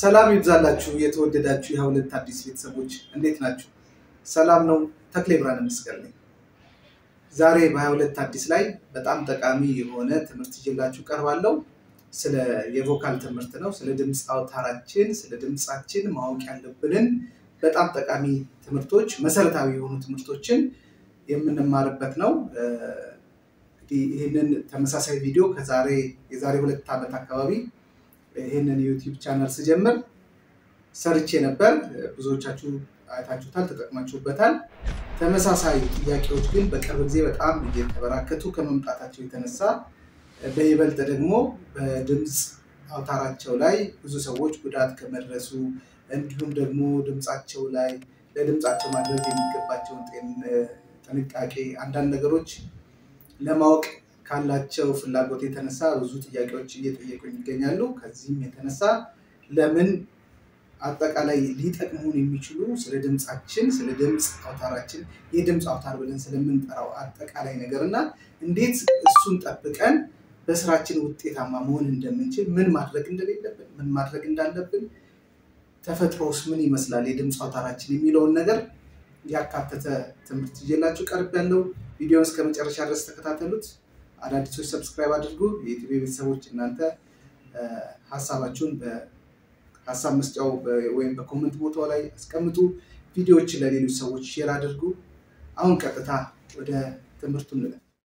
ሰላም ይብዛላችሁ የተወደዳችሁ የሀሁለት አዲስ ቤተሰቦች እንዴት ናችሁ? ሰላም ነው። ተክሌ ብርሃነ መስቀል ነኝ። ዛሬ በሀሁለት አዲስ ላይ በጣም ጠቃሚ የሆነ ትምህርት ይዤላችሁ ቀርባለሁ። ስለ የቮካል ትምህርት ነው። ስለ ድምፅ አውታራችን፣ ስለ ድምፃችን ማወቅ ያለብንን በጣም ጠቃሚ ትምህርቶች፣ መሰረታዊ የሆኑ ትምህርቶችን የምንማርበት ነው። እንግዲህ ይህንን ተመሳሳይ ቪዲዮ ከዛሬ የዛሬ ሁለት ዓመት አካባቢ ይህንን ዩቲዩብ ቻናል ስጀምር ሰርቼ ነበር። ብዙዎቻችሁ አይታችሁታል፣ ተጠቅማችሁበታል። ተመሳሳይ ጥያቄዎች ግን በቅርብ ጊዜ በጣም እየተበራከቱ ከመምጣታቸው የተነሳ በይበልጥ ደግሞ በድምፅ አውታራቸው ላይ ብዙ ሰዎች ጉዳት ከመድረሱ እንዲሁም ደግሞ ድምፃቸው ላይ ለድምፃቸው ማድረግ የሚገባቸውን ጥንቃቄ አንዳንድ ነገሮች ለማወቅ ካላቸው ፍላጎት የተነሳ ብዙ ጥያቄዎች እየጠየቁኝ ይገኛሉ። ከዚህም የተነሳ ለምን አጠቃላይ ሊጠቅሙን የሚችሉ ስለ ድምፃችን፣ ስለ ድምፅ አውታራችን የድምፅ አውታር ብለን ስለምንጠራው አጠቃላይ ነገር እና እንዴት እሱን ጠብቀን በስራችን ውጤታማ መሆን እንደምንችል፣ ምን ማድረግ እንደሌለብን፣ ምን ማድረግ እንዳለብን፣ ተፈጥሮስ ምን ይመስላል የድምፅ አውታራችን የሚለውን ነገር ያካተተ ትምህርት ይዤላችሁ ቀርብ ያለው ቪዲዮን እስከ መጨረሻ ድረስ ተከታተሉት። አዳዲሶች ሰብስክራይብ አድርጉ። የዩቲዩብ ቤተሰቦች እናንተ ሀሳባችሁን በሀሳብ መስጫው ወይም በኮመንት ቦታው ላይ አስቀምጡ። ቪዲዮዎችን ለሌሎች ሰዎች ሼር አድርጉ። አሁን ቀጥታ ወደ ትምህርቱ እንለፍ።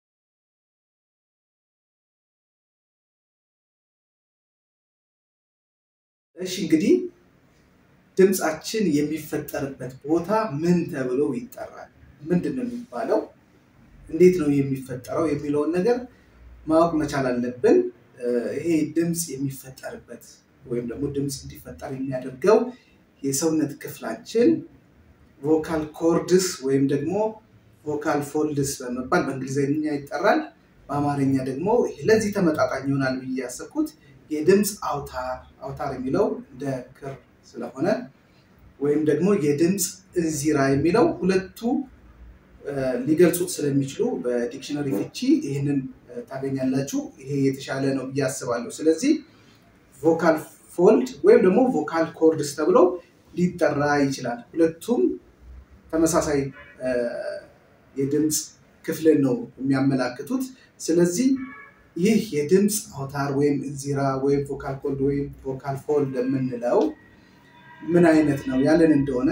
እሺ እንግዲህ ድምፃችን የሚፈጠርበት ቦታ ምን ተብሎ ይጠራል? ምንድን ነው የሚባለው? እንዴት ነው የሚፈጠረው የሚለውን ነገር ማወቅ መቻል አለብን። ይሄ ድምፅ የሚፈጠርበት ወይም ደግሞ ድምፅ እንዲፈጠር የሚያደርገው የሰውነት ክፍላችን ቮካል ኮርድስ ወይም ደግሞ ቮካል ፎልድስ በመባል በእንግሊዝኛ ይጠራል። በአማርኛ ደግሞ ለዚህ ተመጣጣኝ ይሆናል ብዬ ያሰብኩት የድምፅ አውታር አውታር የሚለው እንደ ክር ስለሆነ ወይም ደግሞ የድምፅ እንዚራ የሚለው ሁለቱ ሊገልጹት ስለሚችሉ በዲክሽነሪ ፍቺ ይህንን ታገኛላችሁ። ይሄ የተሻለ ነው ብዬ አስባለሁ። ስለዚህ ቮካል ፎልድ ወይም ደግሞ ቮካል ኮርድስ ተብሎ ሊጠራ ይችላል። ሁለቱም ተመሳሳይ የድምፅ ክፍልን ነው የሚያመላክቱት። ስለዚህ ይህ የድምፅ አውታር ወይም እንዚራ ወይም ቮካል ኮርድ ወይም ቮካል ፎልድ የምንለው ምን አይነት ነው ያለን እንደሆነ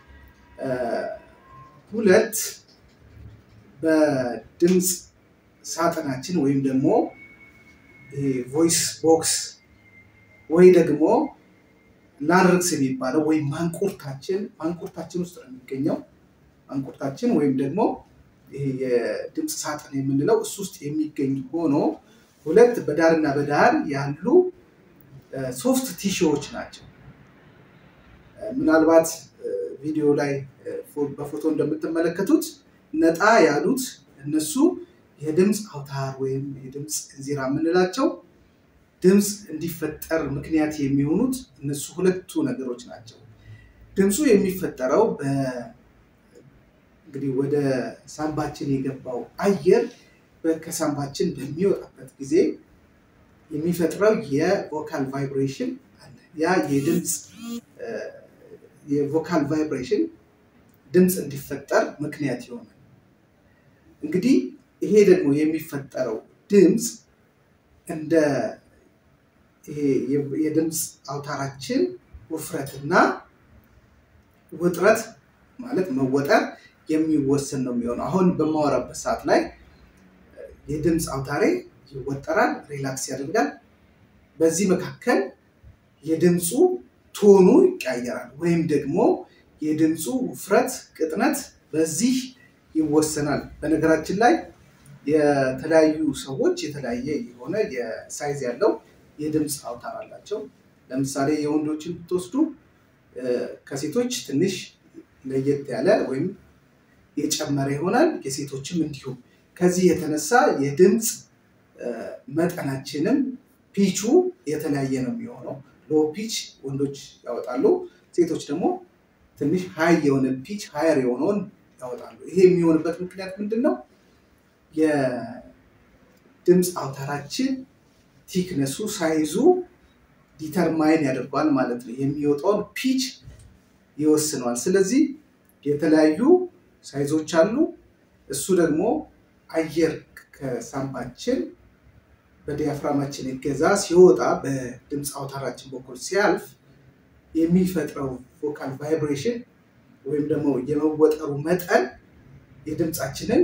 ሁለት በድምፅ ሳጥናችን ወይም ደግሞ ቮይስ ቦክስ ወይ ደግሞ ላርክስ የሚባለው ወይም ማንቁርታችን ማንቁርታችን ውስጥ ነው የሚገኘው። ማንቁርታችን ወይም ደግሞ ይሄ የድምፅ ሳጥን የምንለው እሱ ውስጥ የሚገኝ ሆኖ ሁለት በዳርና በዳር ያሉ ሶፍት ቲሹዎች ናቸው። ምናልባት ቪዲዮ ላይ በፎቶ እንደምትመለከቱት ነጣ ያሉት እነሱ የድምፅ አውታር ወይም የድምፅ እንዚራ የምንላቸው ድምፅ እንዲፈጠር ምክንያት የሚሆኑት እነሱ ሁለቱ ነገሮች ናቸው። ድምፁ የሚፈጠረው እንግዲህ ወደ ሳምባችን የገባው አየር ከሳምባችን በሚወጣበት ጊዜ የሚፈጥረው የቮካል ቫይብሬሽን አለ። ያ የድምፅ የቮካል ቫይብሬሽን ድምፅ እንዲፈጠር ምክንያት ይሆናል። እንግዲህ ይሄ ደግሞ የሚፈጠረው ድምፅ እንደ የድምፅ አውታራችን ውፍረትና ውጥረት ማለት መወጠር የሚወሰን ነው የሚሆነው። አሁን በማወራበት ሰዓት ላይ የድምፅ አውታሬ ይወጠራል፣ ሪላክስ ያደርጋል። በዚህ መካከል የድምፁ ቶኑ ይቀያየራል፣ ወይም ደግሞ የድምፁ ውፍረት፣ ቅጥነት በዚህ ይወሰናል። በነገራችን ላይ የተለያዩ ሰዎች የተለያየ የሆነ የሳይዝ ያለው የድምፅ አውታር አላቸው። ለምሳሌ የወንዶችን ብትወስዱ ከሴቶች ትንሽ ለየት ያለ ወይም የጨመረ ይሆናል። የሴቶችም እንዲሁም ከዚህ የተነሳ የድምፅ መጠናችንም ፒቹ የተለያየ ነው የሚሆነው። ሎ ፒች ወንዶች ያወጣሉ፣ ሴቶች ደግሞ ትንሽ ሀይ የሆነ ፒች ሀየር የሆነውን ያወጣሉ። ይሄ የሚሆንበት ምክንያት ምንድን ነው? የድምፅ አውታራችን ቲክነሱ ሳይዙ ዲተርማይን ያደርገዋል ማለት ነው። የሚወጣውን ፒች ይወስነዋል። ስለዚህ የተለያዩ ሳይዞች አሉ። እሱ ደግሞ አየር ከሳምባችን በዲያፍራማችን እገዛ ሲወጣ በድምፅ አውታራችን በኩል ሲያልፍ የሚፈጥረው ቮካል ቫይብሬሽን ወይም ደግሞ የመወጠሩ መጠን የድምፃችንን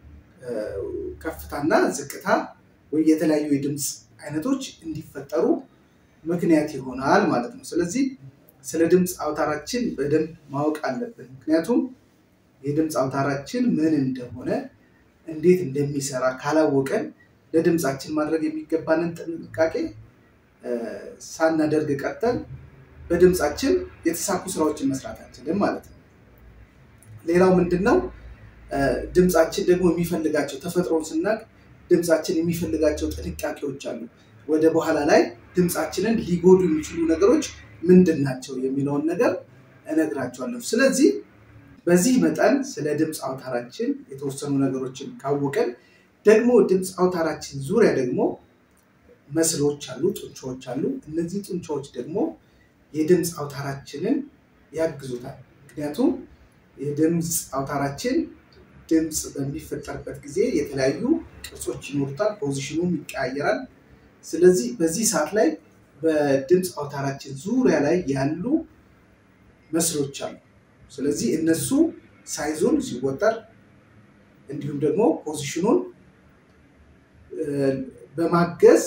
ከፍታና ዝቅታ ወይ የተለያዩ የድምፅ አይነቶች እንዲፈጠሩ ምክንያት ይሆናል ማለት ነው። ስለዚህ ስለ ድምፅ አውታራችን በደንብ ማወቅ አለብን። ምክንያቱም የድምፅ አውታራችን ምን እንደሆነ እንዴት እንደሚሰራ ካላወቀን ለድምፃችን ማድረግ የሚገባንን ጥንቃቄ ሳናደርግ ቀጠል በድምፃችን የተሳኩ ስራዎችን መስራት አንችልም ማለት ነው። ሌላው ምንድን ነው? ድምፃችን ደግሞ የሚፈልጋቸው ተፈጥሮን ስናቅ ድምፃችን የሚፈልጋቸው ጥንቃቄዎች አሉ። ወደ በኋላ ላይ ድምፃችንን ሊጎዱ የሚችሉ ነገሮች ምንድን ናቸው የሚለውን ነገር እነግራቸዋለሁ። ስለዚህ በዚህ መጠን ስለ ድምፅ አውታራችን የተወሰኑ ነገሮችን ካወቀን ደግሞ ድምፅ አውታራችን ዙሪያ ደግሞ መስሎች አሉ፣ ጡንቻዎች አሉ። እነዚህ ጡንቻዎች ደግሞ የድምፅ አውታራችንን ያግዙታል። ምክንያቱም የድምፅ አውታራችን ድምፅ በሚፈጠርበት ጊዜ የተለያዩ ቅርጾች ይኖሩታል፣ ፖዚሽኑም ይቀያየራል። ስለዚህ በዚህ ሰዓት ላይ በድምፅ አውታራችን ዙሪያ ላይ ያሉ መስሎች አሉ። ስለዚህ እነሱ ሳይዙን ሲወጠር እንዲሁም ደግሞ ፖዚሽኑን በማገዝ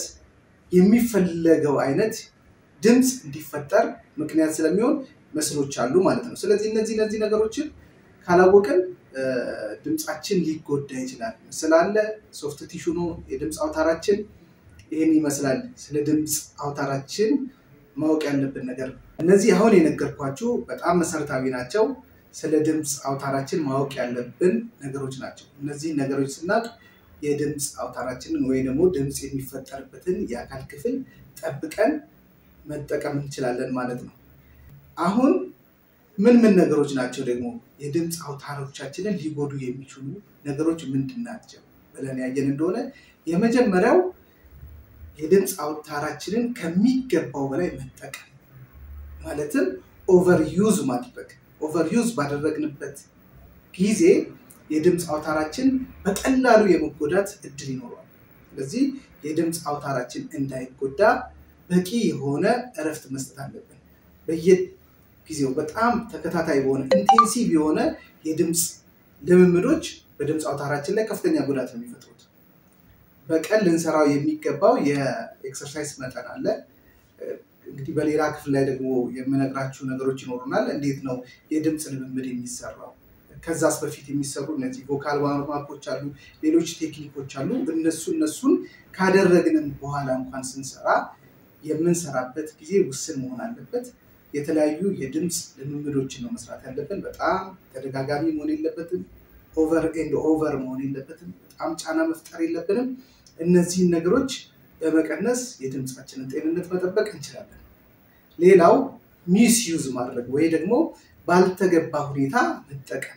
የሚፈለገው አይነት ድምፅ እንዲፈጠር ምክንያት ስለሚሆን መስሎች አሉ ማለት ነው። ስለዚህ እነዚህ እነዚህ ነገሮችን ካላወቅን ድምፃችን ሊጎዳ ይችላል። ምስል አለ፣ ሶፍት ቲሹ ነው የድምፅ አውታራችን ይህን ይመስላል። ስለ ድምፅ አውታራችን ማወቅ ያለብን ነገር እነዚህ አሁን የነገርኳችሁ በጣም መሰረታዊ ናቸው። ስለ ድምፅ አውታራችን ማወቅ ያለብን ነገሮች ናቸው። እነዚህን ነገሮች ስናውቅ የድምፅ አውታራችንን ወይ ደግሞ ድምፅ የሚፈጠርበትን የአካል ክፍል ጠብቀን መጠቀም እንችላለን ማለት ነው። አሁን ምን ምን ነገሮች ናቸው ደግሞ የድምፅ አውታሮቻችንን ሊጎዱ የሚችሉ ነገሮች ምንድን ናቸው ብለን ያየን እንደሆነ የመጀመሪያው የድምፅ አውታራችንን ከሚገባው በላይ መጠቀም ማለትም ኦቨር ዩዝ ማድረግ። ኦቨር ዩዝ ባደረግንበት ጊዜ የድምፅ አውታራችን በቀላሉ የመጎዳት እድል ይኖረዋል። ስለዚህ የድምፅ አውታራችን እንዳይጎዳ በቂ የሆነ እረፍት መስጠት አለብን። በየጊዜው በጣም ተከታታይ በሆነ ኢንቴንሲቭ የሆነ የድምፅ ልምምዶች በድምፅ አውታራችን ላይ ከፍተኛ ጉዳት ነው የሚፈጥሩት። በቀን ልንሰራው የሚገባው የኤክሰርሳይዝ መጠን አለ። እንግዲህ በሌላ ክፍል ላይ ደግሞ የምነግራችሁ ነገሮች ይኖሩናል። እንዴት ነው የድምፅ ልምምድ የሚሰራው? ከዛስ በፊት የሚሰሩ እነዚህ ቮካል ዋርማፖች አሉ፣ ሌሎች ቴክኒኮች አሉ። እነሱ እነሱን ካደረግንም በኋላ እንኳን ስንሰራ የምንሰራበት ጊዜ ውስን መሆን አለበት። የተለያዩ የድምፅ ልምምዶችን ነው መስራት ያለብን። በጣም ተደጋጋሚ መሆን የለበትም። ኦቨር ኤንድ ኦቨር መሆን የለበትም። በጣም ጫና መፍጠር የለብንም። እነዚህን ነገሮች በመቀነስ የድምፃችንን ጤንነት መጠበቅ እንችላለን። ሌላው ሚስ ዩዝ ማድረግ ወይ ደግሞ ባልተገባ ሁኔታ መጠቀም።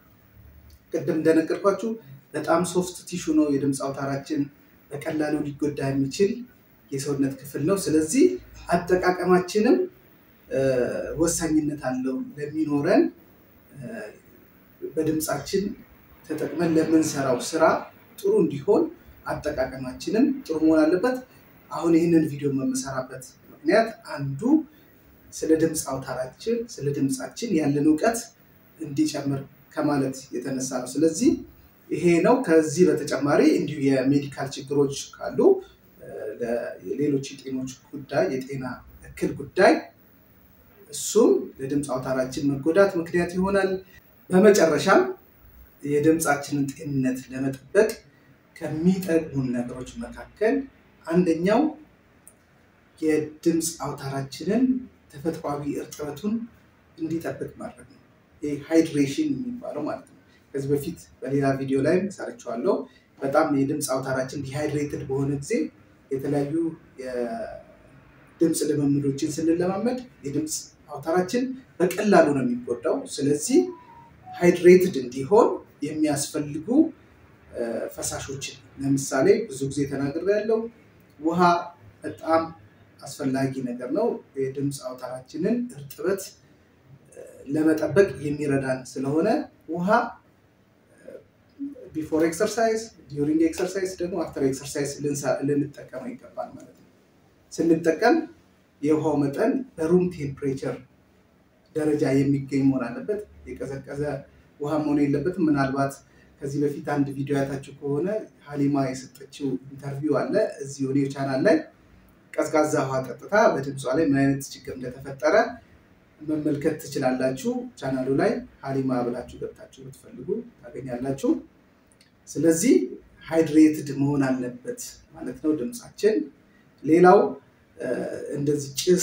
ቅድም እንደነገርኳችሁ በጣም ሶፍት ቲሹ ነው የድምፅ አውታራችን፣ በቀላሉ ሊጎዳ የሚችል የሰውነት ክፍል ነው። ስለዚህ አጠቃቀማችንም ወሳኝነት አለው ለሚኖረን በድምፃችን ተጠቅመን ለምንሰራው ስራ ጥሩ እንዲሆን አጠቃቀማችንም ጥሩ መሆን አለበት። አሁን ይህንን ቪዲዮ የምሰራበት ምክንያት አንዱ ስለ ድምፅ አውታራችን ስለ ድምፃችን ያለን እውቀት እንዲጨምር ከማለት የተነሳ ነው። ስለዚህ ይሄ ነው። ከዚህ በተጨማሪ እንዲሁ የሜዲካል ችግሮች ካሉ ሌሎች የጤኖች ጉዳይ የጤና እክል ጉዳይ እሱም ለድምፅ አውታራችን መጎዳት ምክንያት ይሆናል። በመጨረሻም የድምፃችንን ጤንነት ለመጠበቅ ከሚጠቅሙን ነገሮች መካከል አንደኛው የድምፅ አውታራችንን ተፈጥሯዊ እርጥበቱን እንዲጠብቅ ማድረግ ነው። ይህ ሃይድሬሽን የሚባለው ማለት ነው። ከዚህ በፊት በሌላ ቪዲዮ ላይ ሰርቼዋለሁ። በጣም የድምፅ አውታራችን ዲሃይድሬትድ በሆነ ጊዜ የተለያዩ የድምፅ ልምምዶችን ስንለማመድ የድምፅ አውታራችን በቀላሉ ነው የሚጎዳው። ስለዚህ ሃይድሬትድ እንዲሆን የሚያስፈልጉ ፈሳሾችን ለምሳሌ ብዙ ጊዜ ተናግሬ ያለው ውሃ በጣም አስፈላጊ ነገር ነው። የድምፅ አውታራችንን እርጥበት ለመጠበቅ የሚረዳን ስለሆነ ውሃ ቢፎር ኤክሰርሳይዝ፣ ዲዩሪንግ ኤክሰርሳይዝ ደግሞ አፍተር ኤክሰርሳይዝ ልንጠቀመው ይገባል ማለት ነው። ስንጠቀም የውሃው መጠን በሩም ቴምፕሬቸር ደረጃ የሚገኝ መሆን አለበት። የቀዘቀዘ ውሃ መሆን የለበትም። ምናልባት ከዚህ በፊት አንድ ቪዲዮ ያታችሁ ከሆነ ሀሊማ የሰጠችው ኢንተርቪው አለ እዚህ ኦዲዮ ቻናል ላይ ቀዝቃዛ ውሃ ጠጥታ በድምጿ ላይ ምን አይነት ችግር እንደተፈጠረ መመልከት ትችላላችሁ። ቻናሉ ላይ ሀሊማ ብላችሁ ገብታችሁ ብትፈልጉ ታገኛላችሁ። ስለዚህ ሃይድሬትድ መሆን አለበት ማለት ነው ድምፃችን። ሌላው እንደዚህ ጭስ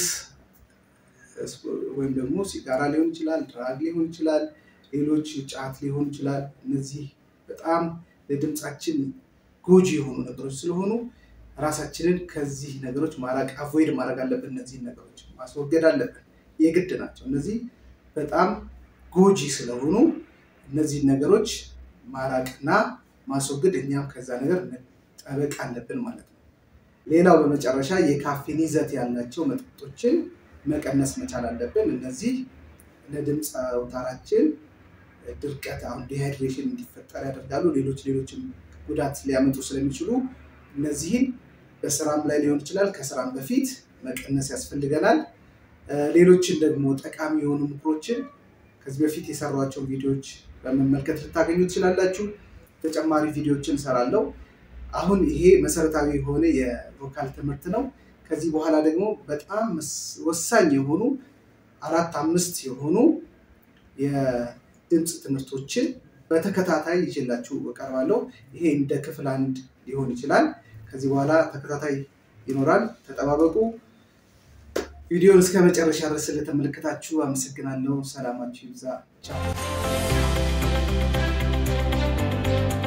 ወይም ደግሞ ሲጋራ ሊሆን ይችላል፣ ድራግ ሊሆን ይችላል፣ ሌሎች ጫት ሊሆን ይችላል። እነዚህ በጣም ለድምፃችን ጎጂ የሆኑ ነገሮች ስለሆኑ ራሳችንን ከዚህ ነገሮች ማራቅ አቮይድ ማድረግ አለብን። እነዚህን ነገሮች ማስወገድ አለብን፣ የግድ ናቸው። እነዚህ በጣም ጎጂ ስለሆኑ እነዚህን ነገሮች ማራቅና ማስወገድ እኛም ከዛ ነገር መጠበቅ አለብን ማለት ነው። ሌላው በመጨረሻ የካፌን ይዘት ያላቸው መጠጦችን መቀነስ መቻል አለብን። እነዚህ ለድምፅ አውታራችን ድርቀት፣ አሁን ዲሃይድሬሽን እንዲፈጠር ያደርጋሉ። ሌሎች ሌሎችም ጉዳት ሊያመጡ ስለሚችሉ እነዚህን በስራም ላይ ሊሆን ይችላል ከስራም በፊት መቀነስ ያስፈልገናል። ሌሎችን ደግሞ ጠቃሚ የሆኑ ምክሮችን ከዚህ በፊት የሰሯቸውን ቪዲዮዎች በመመልከት ልታገኙ ትችላላችሁ። ተጨማሪ ቪዲዮዎችን እሰራለሁ። አሁን ይሄ መሰረታዊ የሆነ የቮካል ትምህርት ነው። ከዚህ በኋላ ደግሞ በጣም ወሳኝ የሆኑ አራት አምስት የሆኑ የድምፅ ትምህርቶችን በተከታታይ ይዤላችሁ እቀርባለሁ። ይሄ እንደ ክፍል አንድ ሊሆን ይችላል። ከዚህ በኋላ ተከታታይ ይኖራል። ተጠባበቁ። ቪዲዮን እስከ መጨረሻ ድረስ ስለተመለከታችሁ አመሰግናለሁ። ሰላማችሁ ይብዛ። ቻው